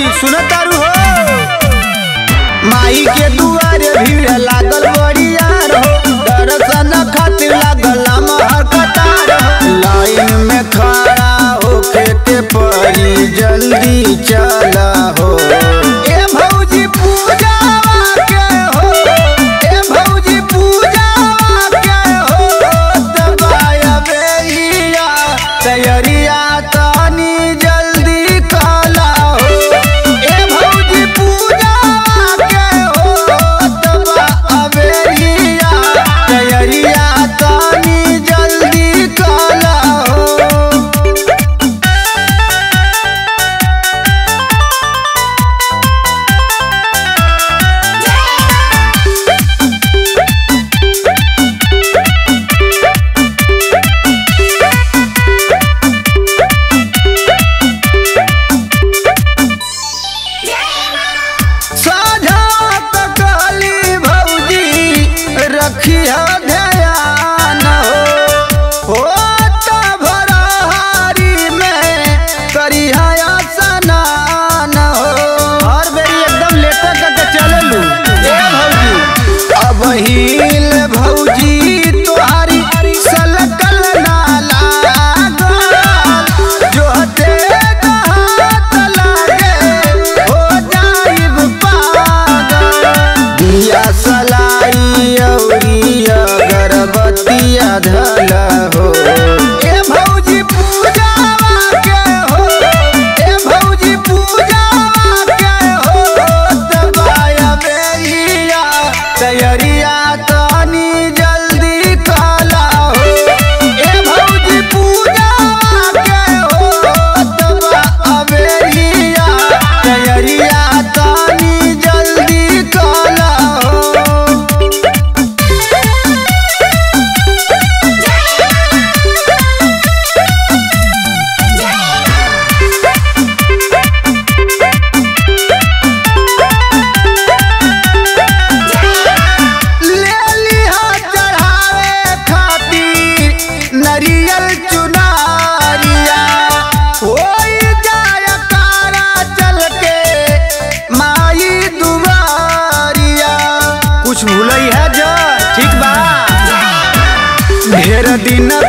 सुन तारू हो माई के दुआरे भीड़ लागल बड़ियार हो दर्शन खातिर लागल लमहर कतार हो लाइन में खड़ा होके के पड़ी जल्दी चला हो ए भौजी पूजावा के हो ए भौजी पूजावा के हो दबाया बेलिया तैयारिया तनी जल्दी कला हो ए भौजी पूजावा के हो दबा बेलिया तैयारिया तनी जल्दी कला हो साझा तकली भौजी रखिया ध्यान हो हो त भरहारी में करिया स्नान हो हर बेरी एकदम लेटर करके चललू ए भौजी अब हिल भौजी तोहारी सलकल नाला जो हते कहात लागे हो जाइब पागल दिया सलाई औरी अगरबत्तिया धल हो ए भौजी पूजावा के हो ए भौजी पूजावा के हो दबाया बेलिया तैयारिया तनी जल्दी कला हो ए भौजी पूजावा के हो दबा बेलिया तैयारिया तनी जल्दी कला हो ले लिहा चढ़ावे खातिर नरियल चुनारिया होई जाय कारा चल के माई दुबारिया कुछ भूलई है जो ठीक बा ढेर दिन